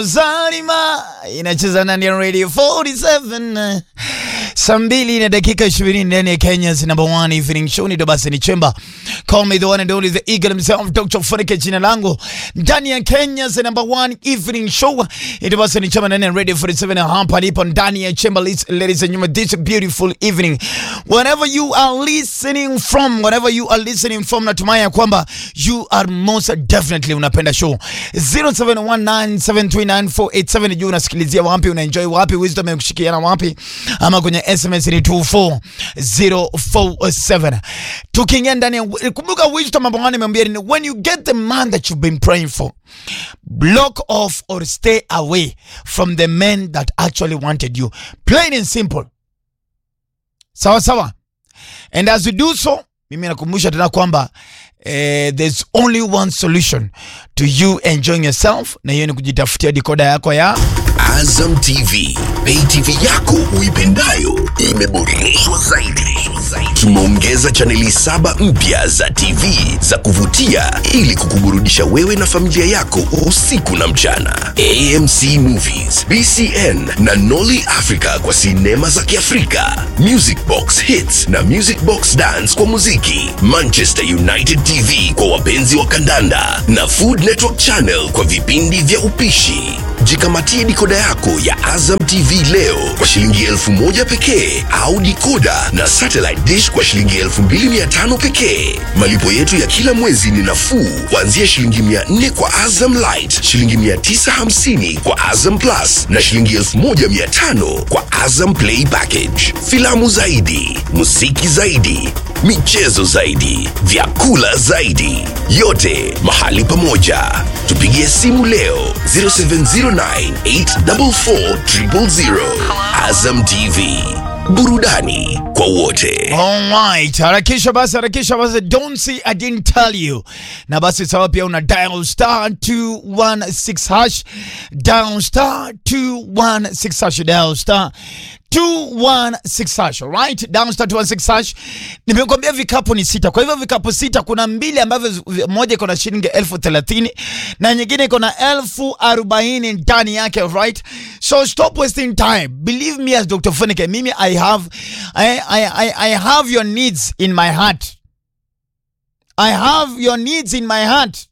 Zalima inacheza ndani ya Radio 47 saa mbili na dakika 20 ndani ya Kenya's number one evening show. Ni basi ni chemba, call me the one and only the eagle himself Dr. Funike, jina langu ndani ya Kenya's number one evening show. Ni basi ni chemba ndani ya Radio 47 hapa lipo ndani ya chemba, ladies and gentlemen, this beautiful evening whenever you are listening from, whenever you are listening from, natumai ya kwamba you are most definitely unapenda show 0719739487 juu unasikilizia wapi, unaenjoy wapi, wisdom imekushikiana wapi, ama kwenye SMS ni 24047. Tukiingia ndani ya kumbuka, wisdom mambo gani nimeambia ni when you get the man that you've been praying for, block off or stay away from the men that actually wanted you, plain and simple. Sawa sawa, and as you do so, mimi nakumbusha tena kwamba eh, there's only one solution to you enjoying yourself, na hiyo ni kujitafutia dikoda yako ya Azam TV, pay TV yako uipendayo imeboreshwa zaidi. Tumeongeza chaneli saba mpya za TV za kuvutia ili kukuburudisha wewe na familia yako usiku na mchana. AMC Movies, BCN na Nolly Africa kwa sinema za Kiafrika, Music Box Hits na Music Box Dance kwa muziki, Manchester United TV kwa wapenzi wa kandanda na Food Network Channel kwa vipindi vya upishi. Jikamatie dikoda yako ya Azam TV leo kwa shilingi elfu moja pekee au dikoda na satellite dish kwa shilingi elfu mbili mia tano pekee. Malipo yetu ya kila mwezi ni nafuu kuanzia shilingi mia nne kwa Azam Light, shilingi mia tisa hamsini kwa Azam Plus na shilingi elfu moja mia tano kwa Azam Play Package. Filamu zaidi, muziki zaidi, michezo zaidi, vyakula zaidi, yote mahali pamoja. Tupigie simu leo 0709844000. Azam TV, burudani kwa wote. Alright, harakisha basi, harakisha basi, don't say I didn't tell you. Na basi sawa, pia una dial star 216 hash, dial star 216 hash, dial star 216 hash, alright? Dial star 216 hash. Nimekwambia vikapu ni sita. Kwa hivyo vikapu sita, kuna mbili ambavyo zi- moja iko na shilingi elfu thelathini na nyingine iko na elfu arobaini ndani yake, right? So stop wasting time. Believe me as Dr. Funike, mimi I have I, I, I, I have your needs in my heart. I have your needs in my heart.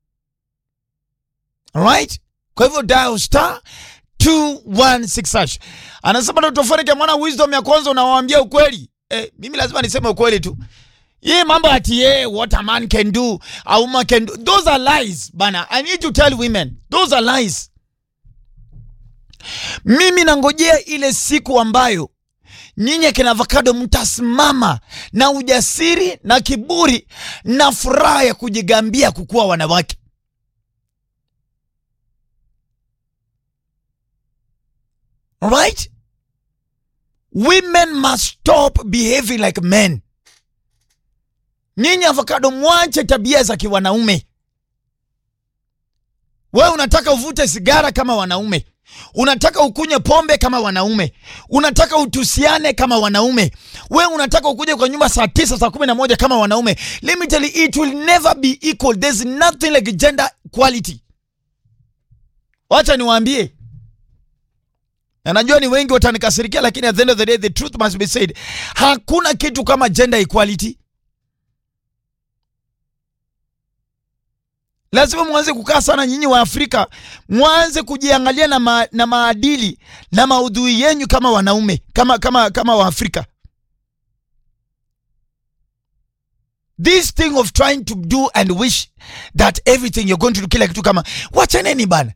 Alright? Kwa hivyo dial star 216 hash. Anasema Dr. Funike, mwana wisdom ya kwanza unawaambia ukweli. Eh, mimi lazima niseme ukweli tu. Ye mambo ati ye what a man can do, a woman can do. Those are lies, bana. I need to tell women. Those are lies. Mimi nangojea ile siku ambayo nyinyi akina avocado mtasimama na ujasiri na kiburi na furaha ya kujigambia kukuwa wanawake. Alright? Women must stop behaving like men. Nyinyi avocado mwache tabia za kiwanaume. Wewe unataka uvute sigara kama wanaume, unataka ukunywe pombe kama wanaume, unataka utusiane kama wanaume, wewe unataka ukuje kwa nyumba saa tisa saa kumi na moja kama wanaume. Let me tell you, it will never be equal. There's nothing like gender equality. Wacha niwaambie, na najua ni wengi watanikasirikia, lakini at the end of the day the truth must be said. Hakuna kitu kama gender equality. Lazima mwanze kukaa sana nyinyi wa Afrika, mwanze kujiangalia na, ma, na maadili na maudhui yenyu kama wanaume kama kama kama wa Afrika. This thing of trying to do and wish that everything you're going to do kila kitu kama wachaneni bana.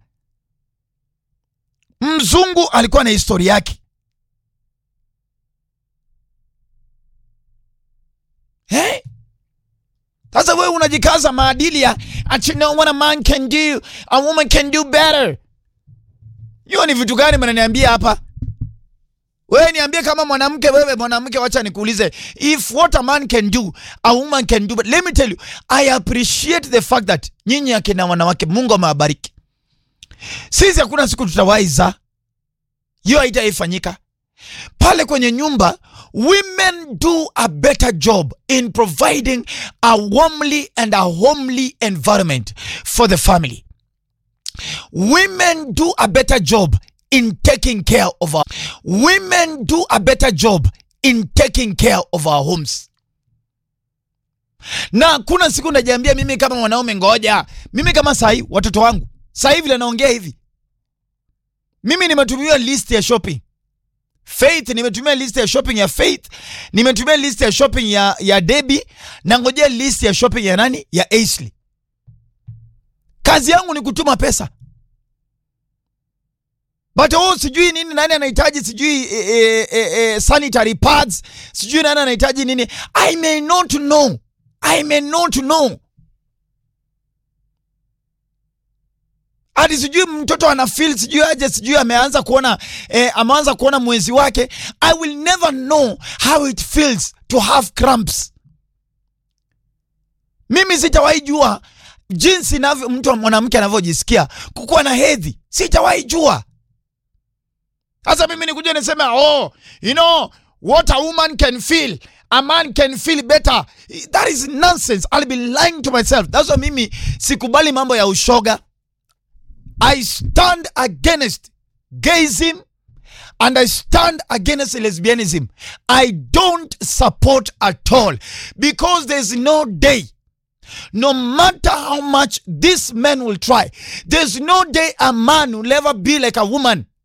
Mzungu alikuwa na historia yake hey? Sasa wewe unajikaza maadili ya ati no what a man can do, a woman can do better. Hiyo ni vitu gani mnaniambia hapa? Wewe niambie kama mwanamke, wewe mwanamke, wacha nikuulize, if what a man can do, a woman can do. But let me tell you, I appreciate the fact that nyinyi akina wanawake, Mungu amewabariki. Sisi hakuna siku tutawaiza, hiyo haitaifanyika pale kwenye nyumba women do a better job in providing a warmly and a homely environment for the family women do a better job in taking care of our women do a better job in taking care of our homes na kuna siku najiambia mimi kama mwanaume ngoja mimi kama sahii watoto wangu sahii vile naongea hivi mimi nimetumia list ya shopping faith nimetumia list ya shopping ya faith nimetumia list ya shopping ya, ya debi na ngojea list ya shopping ya nani ya Aisley kazi yangu ni kutuma pesa but oh, sijui nini nani anahitaji sijui e, e, e, e, sanitary pads sijui nani anahitaji nini i may not know i may not know hadi sijui mtoto ana feel sijui aje sijui ameanza kuona eh, ameanza kuona mwezi wake i will never know how it feels to have cramps mimi sitawahi jua jinsi navyo mtu mwanamke anavyojisikia kukuwa na hedhi sitawahi jua sasa mimi nikuja niseme oh you know what a woman can feel a man can feel better that is nonsense i'll be lying to myself that's why mimi sikubali mambo ya ushoga i stand against gayism and I stand against lesbianism. I don't support at all because there's no day, no matter how much this man will try, there's no day a man will ever be like a woman.